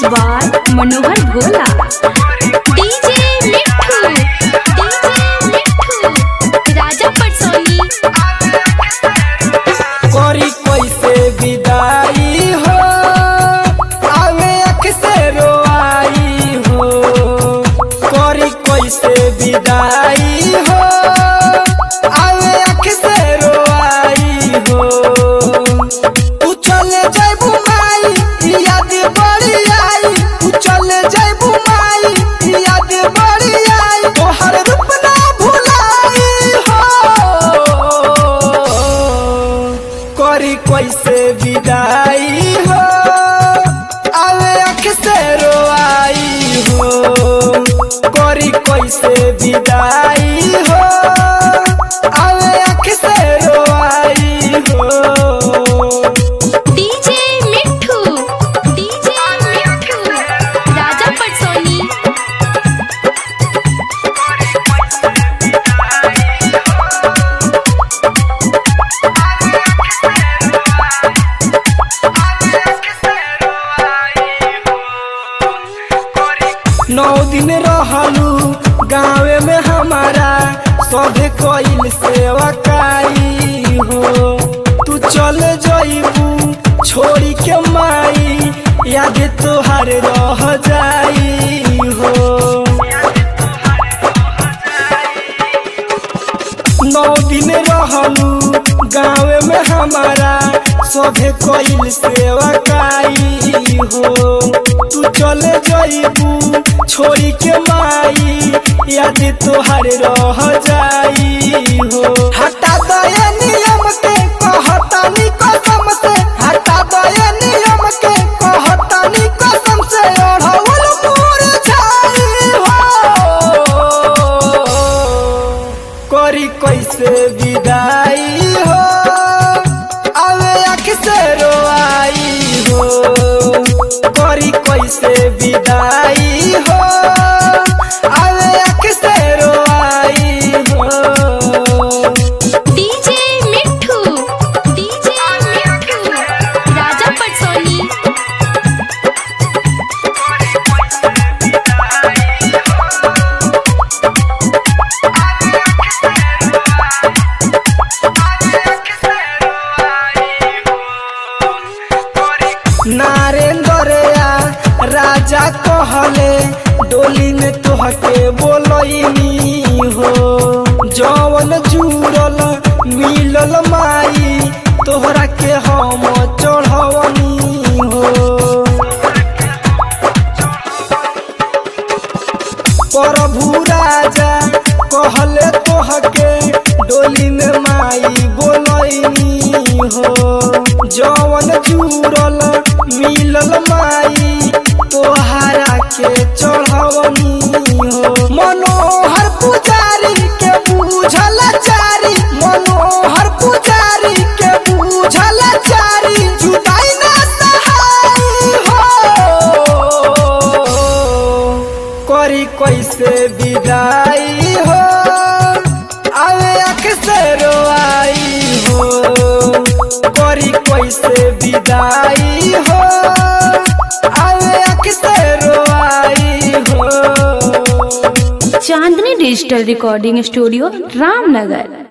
by Manohar Bhola DJ Mithu DJ Mithu Raja Patsoni करी कैसे विदाई हो आवे अक्से रोआई हो करी कैसे विदाई हो आवे अक्से रोआई हो तू चले जाबू माई याद बड़ी आई तू चले जाबू माई याद बड़ी आई तोहर रूप ना भुलाई हो करी कैसे विदाई हो आवे अक्से रोआई हो करी कैसे विदाई हो आवे अक्से रोआई हो डीजे मिठू डीजे मिठू राजा पटसोनी नौ दिन रहलू गाँवे में हमारा सभे कइल सेवा काई हो तू चल जइबू छोड़ी के माई याद तोहार रह जाई हो नौ दिन रहलू गाँवे में हमारा सभे कइल सेवा काई हो तू चले जइबू छोड़ी के माई याद तोहार रह जाई हो हटा दया नियम के कहतानी कसम से हटा दया नियम के कहतानी कसम से ओढ़ौल पूर छाई हो करी कैसे विदाई हो आवे अक्से रोआई हो करी कैसे विदाई हो आवे अक्से रोआई हो डीजे मिठू डीजे मिठू राजा पटसोनी नारेंद्रया राजा कहले डोली में तोहके बोलनी हो जवन जुड़ल मिलल माई तोहरा के हम चढ़वनी हो प्रभु राजा कहले तोहके डोली में माई बोलनी हो जवन जुड़ल मिलल माई तोहरा के चढ़वनी हो मनोहर पुजारी के बूझल चारी मनोहर पुजारी के बूझल चारी जुदाई ना सहाई हो करी कैसे विदाई हो आवे अक्से रोआई हो करी कैसे विदाई हो आवे अक्से रोआई हो Chandni digital recording studio Ramnagar